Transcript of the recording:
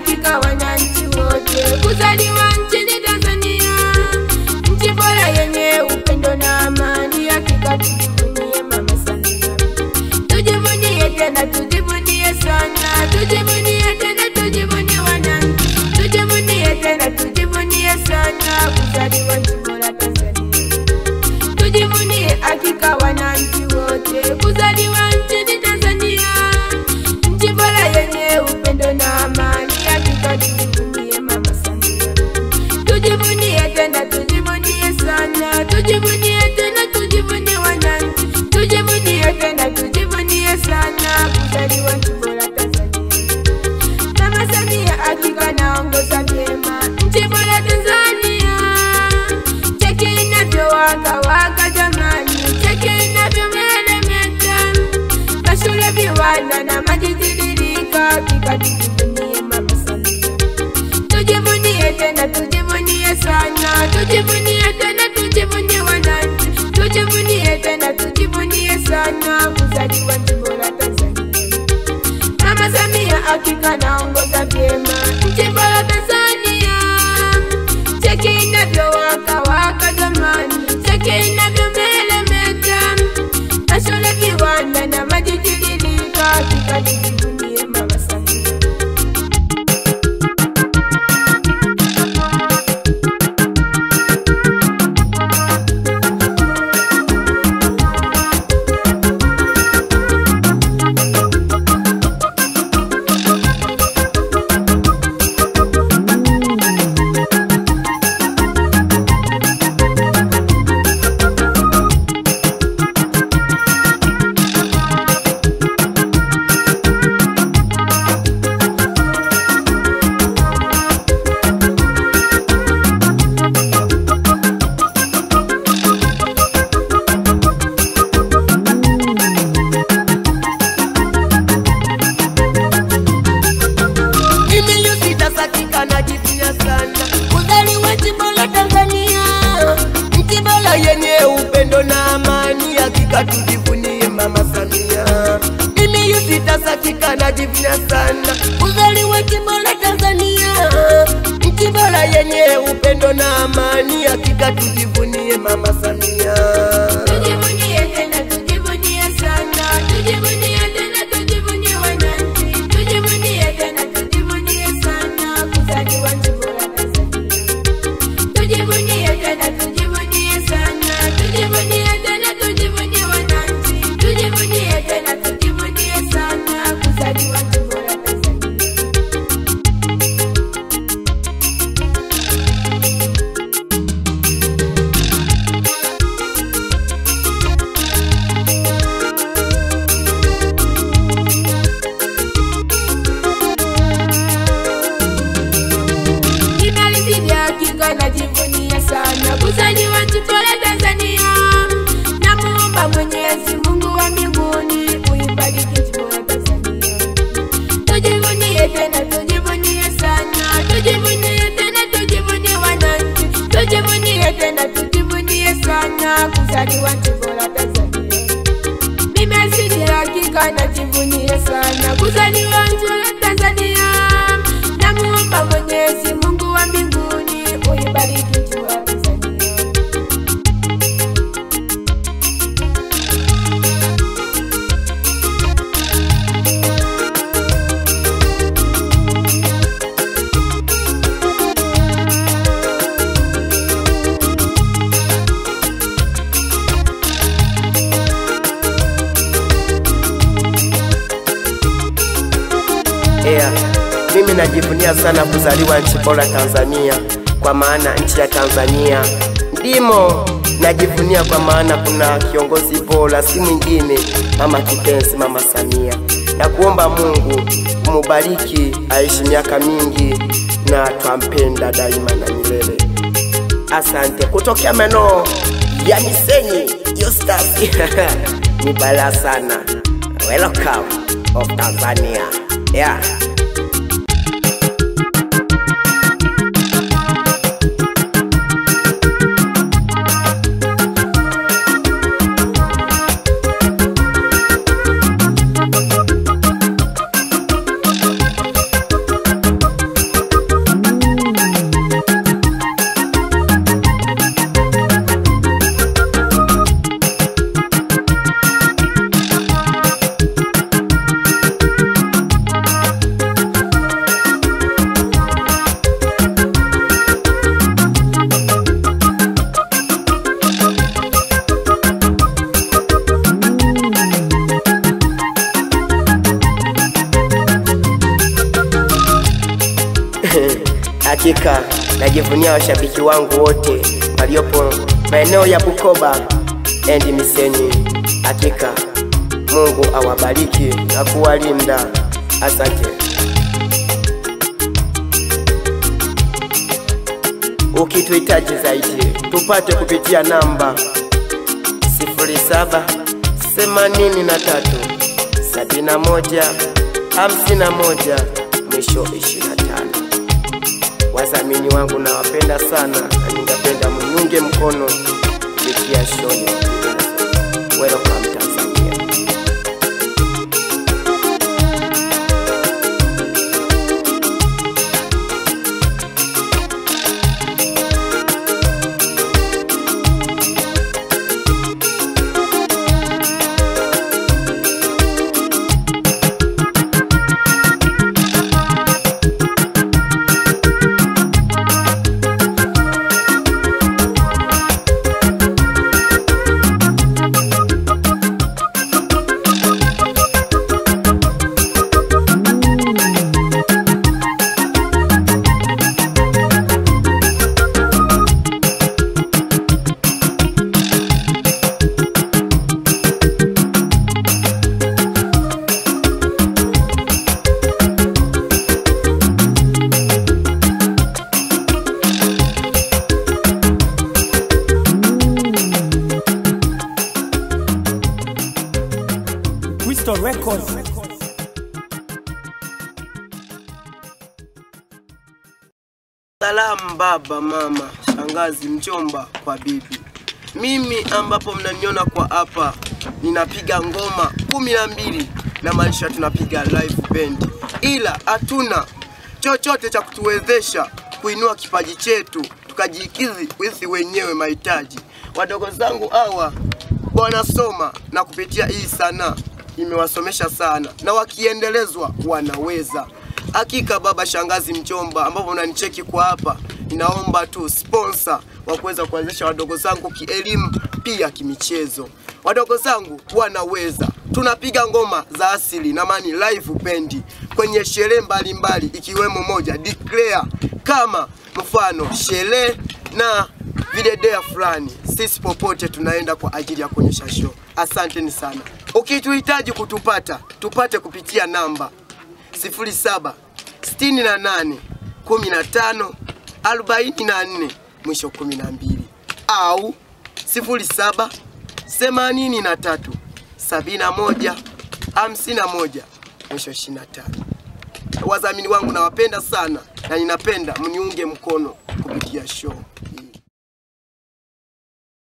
hakika wananchi wote kuzaliwa nchini Tanzania, nchi bora yenye upendo na amani. Hakika tujivunie Mama Samia, tujivunie tena, tujivunie sana, tujivunie tena, tujivunie wananchi, tujivunie tena, tujivunie sana kuzaliwa nchi bora Tanzania, tujivunie hakika wananchi wote kuzaliwa nchini Tanzania, nchi bora yenye upendo na amani. Hakika tujivunie Mama Samia, tujivunie tena, tujivunie sana, tujivunie tena, tujivunie wananchi, tujivunie tena, tujivunie sana kuzaliwa nchi bora Tanzania. Mama Samia hakika naongoza vyema nchi bora Tanzania, cheki inavyowaka waka jamani, cheki inavyomeremeta, mashule, viwanda na maji tiririka, hakika tujivunie Mama Samia, tujivunie tena, tujivunie sana, tujivunie tena, tujivunie wananchi, tujivunie tena, tujivunie sana kuzaliwa nchi bora Tanzania. Mama Samia hakika naongoza vyema nchi bora Tanzania, cheki inavyowaka waka jamani, cheki inavyomeremeta, mashule, viwanda na maji tiririka, hakika tujivunie Mama Samia. Mimi yusitasakika najivunia sana kuzaliwa nchi bora Tanzania, nchi bora yenye upendo na amani. Hakika tujivunie Mama Samia. Mimi yusitasakika najivunia sana kuzaliwa nchi bora Tanzania, nchi bora yenye upendo na amani. Hakika tujivunie Mama Samia. Tujivunie tena, tujivunie sana, tujivunie tena, tujivunie wananchi, tujivunie tena, tujivunie sana kuzaliwa nchi bora Tanzania. Tujivunie tena, tujivunie sana, tujivunie tena, tujivunie wananchi, tujivunie tena, tujivunie sana kuzaliwa nchi bora Tanzania. Nimeridhia hakika najivunia sana kuzaliwa nchi bora Tanzania. Namuomba Mwenyezi Mungu wa mbinguni uibariki nchi bora Tanzania. Tujivunie tena, tujivunie sana, tujivunie tena, tujivunie wananchi, tujivunie tena, tujivunie sana kuzaliwa nchi bora Tanzania. Mimi asili hakika najivunia sana kuzaliwa nchi ya Tanzania. Namuomba Mwenyezi Mungu wa mbinguni uibariki nchi ya Tanzania. Yeah. Mimi najivunia sana kuzaliwa nchi bora Tanzania, kwa maana nchi ya Tanzania ndimo najivunia, kwa maana kuna kiongozi bora, si mwingine mama kipenzi, mama Samia. Na kuomba Mungu mubariki, aishi miaka mingi na twampenda daima na milele. Asante. Kutokea maeneo ya Misenyi, Eustace ni balaa sana. Welcome of Tanzania. Yeah. Hakika najivunia washabiki wangu wote waliopo maeneo ya Bukoba endi Misenyi. Hakika Mungu awabariki na kuwalinda. Asante. Ukituhitaji zaidi tupate kupitia namba 07 83 71 51 mwisho 25. Wadhamini wangu nawapenda sana na ningependa mniunge mkono kupitia show ya Welcome Tanzania. Crystal Records. Salamu baba, mama, shangazi, mjomba kwa bibi. Mimi ambapo mnaniona kwa hapa ninapiga ngoma kumi na mbili na maanisha tunapiga live band, ila hatuna chochote cha kutuwezesha kuinua kipaji chetu tukajikidhi sisi wenyewe mahitaji. Wadogo zangu hawa wanasoma na kupitia hii sanaa imewasomesha sana, na wakiendelezwa wanaweza. Hakika baba, shangazi, mjomba, ambapo unanicheki kwa hapa, ninaomba tu sponsor wa kuweza kuanzisha wadogo zangu kielimu, pia kimichezo. Wadogo zangu wanaweza, tunapiga ngoma za asili na mani live bendi kwenye sherehe mbalimbali, ikiwemo moja declare kama mfano sherehe na videdea fulani. Sisi popote tunaenda kwa ajili ya kuonyesha show. Asanteni sana. Ukituhitaji kutupata, tupate kupitia namba 07 68 15 44 mwisho 12 au 07 83 71 51 mwisho 25. Wadhamini wangu nawapenda sana na ninapenda mniunge mkono kupitia show